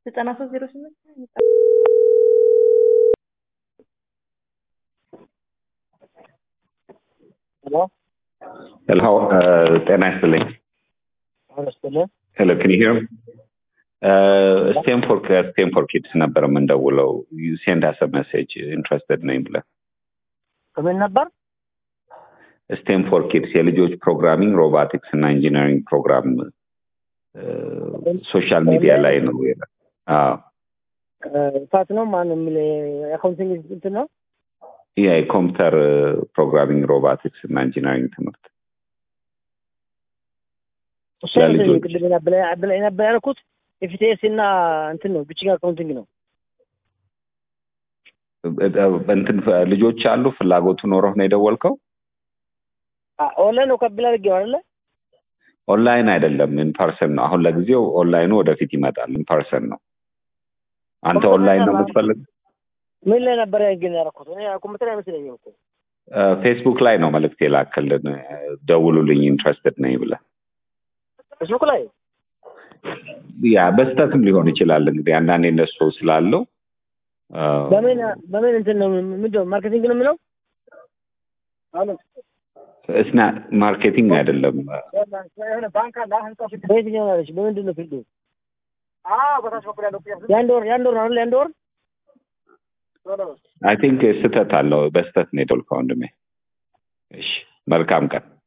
ዘጠና ሶስት ዜሮ ስምንት ሄሎ ጤና ይስጥልኝ። ሄሎ ክን ሂር ስቴንፎርድ ከስቴንፎርድ ኪድስ ነበር የምንደውለው። ሴንድ አስ መሴጅ ኢንትረስትድ ነኝ ብለህ ከምን ነበር? ስቴንፎርድ ኪድስ የልጆች ፕሮግራሚንግ፣ ሮቦቲክስ እና ኢንጂነሪንግ ፕሮግራም ሶሻል ሚዲያ ላይ ነው። አዎ እሳት ነው ማን የሚል አካውንቲንግ እንትን ነው። ያ የኮምፒውተር ፕሮግራሚንግ፣ ሮቦቲክስ እና ኢንጂነሪንግ ትምህርት እሱ ለልጆች። ቅድም ነበር ነበር ያልኩት ኤፍቲኤስ እና እንትን ነው ብችግ አካውንቲንግ ነው። እንትን ልጆች አሉ ፍላጎቱ ኖረህ ነው የደወልከው? ኦንላይን ነው ከብል አድርጌው አይደለ? ኦንላይን አይደለም ኢንፐርሰን ነው። አሁን ለጊዜው ኦንላይኑ ወደፊት ይመጣል። ኢንፐርሰን ነው። አንተ ኦንላይን ነው የምትፈልግ? ምን ላይ ነበር ግን ያደረኩት? እኔ ኮምፒውተር አይመስለኝም እኮ ፌስቡክ ላይ ነው መልእክት የላክልን ደውሉልኝ ኢንትረስትድ ነኝ ብለህ ፌስቡክ ላይ ያ በስተትም ሊሆን ይችላል እንግዲህ አንዳንዴ እነሱ ስላለው አ፣ በምን በምን እንትን ነው ምንድን ነው ማርኬቲንግ ነው የሚለው? እስና ማርኬቲንግ አይደለም በየትኛው ነው ያለች? በምንድን ነው ፊልዱ? የአንድ ወር የአንድ ወር ነው አይደል? የአንድ ወር አይ ቲንክ ስህተት አለው በስተት ነው የደወልከው ወንድሜ እሺ መልካም ቀን